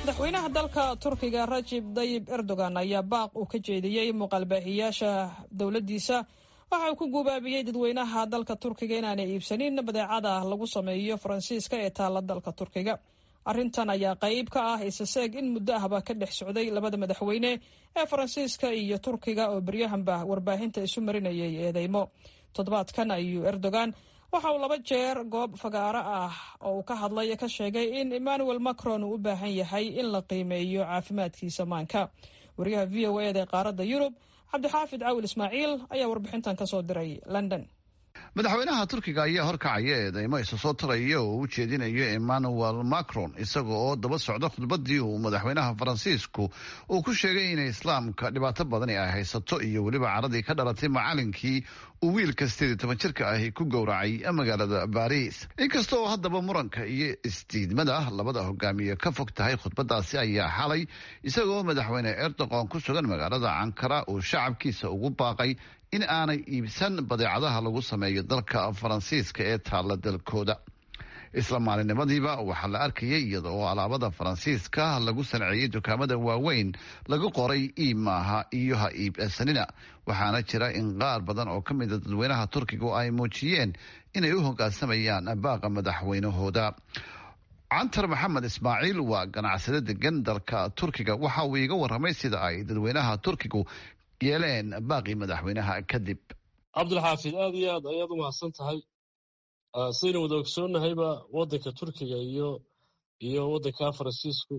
madaxweynaha dalka turkiga rajib dayib erdogan ayaa baaq uu ka jeediyey muuqaalbaahiyaasha dowladdiisa waxa uu ku gubaabiyey dadweynaha dalka turkiga inaanay iibsanin badeecada lagu sameeyo faransiiska ee taalla dalka turkiga arrintan ayaa qayb ka ah isaseeg in muddo ahba ka dhex socday labada madaxweyne ee faransiiska iyo turkiga oo beryahanba warbaahinta isu marinayay eedeymo toddobaadkan ayuu erdogan waxa uu laba jeer goob fagaaro ah oo uu ka hadlay ka sheegay in emmanuel macron uu u baahan yahay in la qiimeeyo caafimaadkiisa maanka wariyaha v o eda ee qaaradda yurub cabdixaafid cawil ismaaciil ayaa warbixintan ka soo diray london madaxweynaha turkiga ayaa horkacaya eedeymo isa soo taraya oo u jeedinayo emmanuel macron isaga oo daba socda khudbadii uu madaxweynaha faransiisku uu ku sheegay inay islaamka dhibaato badani ay haysato iyo weliba caradii ka dhalatay macalinkii uu wiilka sideed iyo toban jirka ahi ku gowracay magaalada baris inkasta oo haddaba muranka iyo isdiidmada labada hogaamiye ka fog tahay khudbadaasi ayaa xalay isagoo madaxweyne erdogan ku sugan magaalada ankara uu shacabkiisa ugu baaqay in aanay iibsan badeecadaha lagu sameeyo dalka faransiiska ee taalla dalkooda isla maalinimadiiba waxaa la arkayay iyada oo alaabada faransiiska lagu sanceeyey dukaamada waaweyn lagu qoray iib maaha iyo ha iibsanina waxaana jira in qaar badan oo ka mida dadweynaha turkiga ay muujiyeen inay u hogaansamayaan baaqa madaxweynahooda cantar maxamed ismaaciil waa ganacsade degan dalka turkiga waxa uu iiga waramay sida ay dadweynaha turkigu yeeleen baaqii madaxweynaha kadib cabdulxaafid aad iyo aad ayaad u mahadsan tahay sidaynu wada ogsoonnahayba waddanka turkiga iyo iyo waddanka faransiisku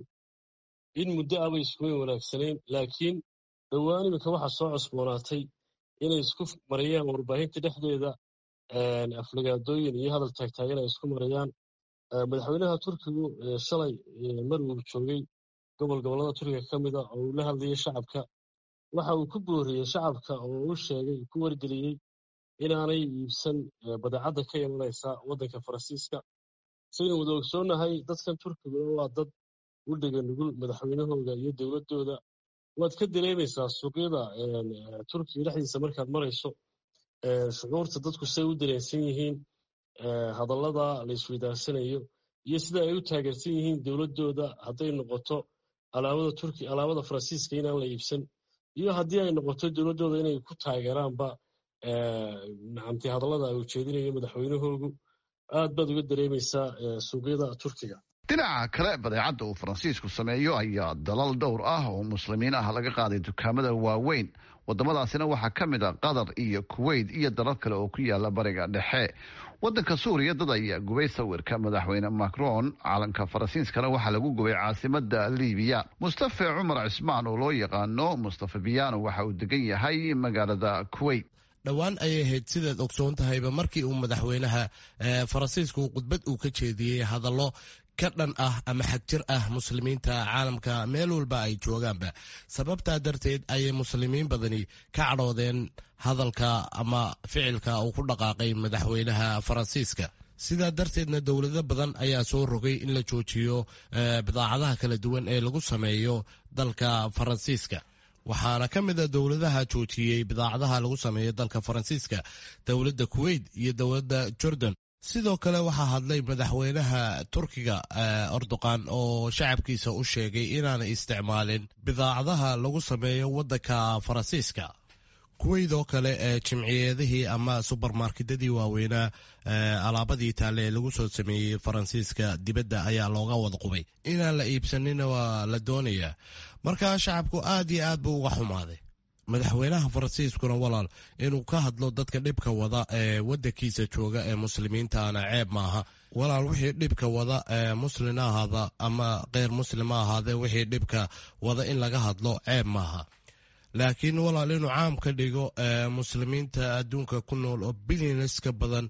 in muddo abay iskuweyn wanaagsanayn laakiin dhowaan iminka waxaa soo cusboonaatay inay isku marayaan warbaahinta dhexdeeda aflagaadooyin iyo hadal taagtaagan ay isku marayaan madaxweynaha turkigu shalay mar uu joogay gobol gobollada turkiga ka mida oo uu la hadlayay shacabka waxa uu ku booriyey shacabka oo u sheegay ku wargeliyey inaanay iibsan badeecadda ka imanaysa waddanka faransiiska saynu wada ogsoonnahay dadkan turkiguna waa dad u dhega nugul madaxweynahooda iyo dowladdooda waad ka dareemaysaa suuqyada turkiga dhexdiisa markaad marayso shucuurta dadku say u dareensan yihiin hadallada la isweydaarsanayo iyo sida ay u taageersan yihiin dowladdooda hadday noqoto alaabada turki alaabada faransiiska inaan la iibsan iyo haddii ay noqoto dowladdooda inay ku taageeraanba nacamti hadallada ay ujeedinayo madaxweynahoogu aad baad uga dareemaysaa suuqyada turkiga dhinaca kale badeecadda uu faransiisku sameeyo ayaa dalal dhowr ah oo muslimiin ah laga qaaday dukaamada waaweyn wadamadaasina waxaa ka mid a qatar iyo kuwait iyo dalal kale oo ku yaala bariga dhexe wadanka suuriya dad ayaa gubay sawirka madaxweyne macron calanka faransiiskana waxaa lagu gubay caasimada libiya mustafe cumar cismaan oo loo yaqaano mustafe biyano waxa uu degan yahay magaalada kuwait dhowaan ayay ahayd sidaad ogsoon tahayba markii uu madaxweynaha faransiisku khudbad uu ka jeediyey hadallo ka dhan ah ama xagjir ah muslimiinta caalamka meel walba ay joogaanba sababtaa darteed ayay muslimiin badani ka cadhoodeen hadalka ama ficilka uu ku dhaqaaqay madaxweynaha faransiiska sidaa darteedna dowlado badan ayaa soo rogay in la joojiyo bidaacadaha kala duwan ee lagu sameeyo dalka faransiiska waxaana ka mid a dowladaha joojiyey bidaacadaha lagu sameeyo dalka faransiiska dowladda kuwait iyo dowladda jordan sidoo kale waxaa hadlay madaxweynaha turkiga erdogan oo shacabkiisa u sheegay inaanay isticmaalin bidaacadaha lagu sameeyo waddanka faransiiska kuwait oo kale ee jimciyeedihii ama subermarketadii waaweynaa alaabadii taale ee lagu soo sameeyey faransiiska dibadda ayaa looga wada qubay inaan la iibsanina waa la doonayaa markaa shacabku aad iyo aad buu uga xumaaday madaxweynaha faransiiskuna walaal inuu ka hadlo dadka dhibka wada ee wadankiisa jooga ee muslimiintaana ceeb maaha walaal wixii dhibka wada ee muslin ahaada ama keyr muslim ha ahaadee wixii dhibka wada in laga hadlo ceeb maaha laakiin walaal inuu caam ka dhigo muslimiinta adduunka ku nool oo bilyanes ka badan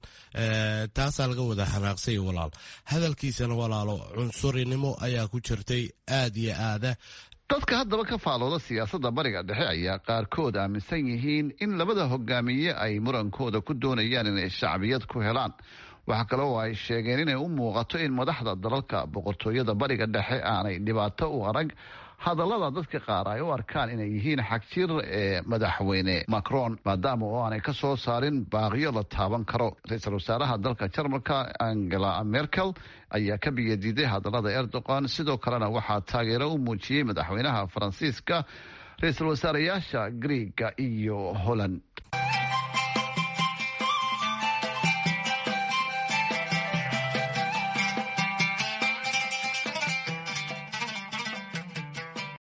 taasaa laga wada xanaaqsay walaal hadalkiisana walaalo cunsurinimo ayaa ku jirtay aad iyo aada dadka haddaba ka faalooda siyaasadda bariga dhexe ayaa qaarkood aaminsan yihiin in labada hogaamiye ay murankooda ku doonayaan inay shacbiyad ku helaan waxaa kale oo ay sheegeen inay u muuqato in madaxda dalalka boqortooyada bariga dhexe aanay dhibaato u arag hadallada dadka qaar ay u arkaan inay yihiin xagjir ee madaxweyne macron maadaama oo aanay ka soo saarin baaqiyo la taaban karo ra-iisul wasaaraha dalka jarmalka angela merkel ayaa ka biyadiiday hadallada erdogan sidoo kalena waxaa taageero u muujiyey madaxweynaha faransiiska ra-iisul wasaareyaasha griega iyo holland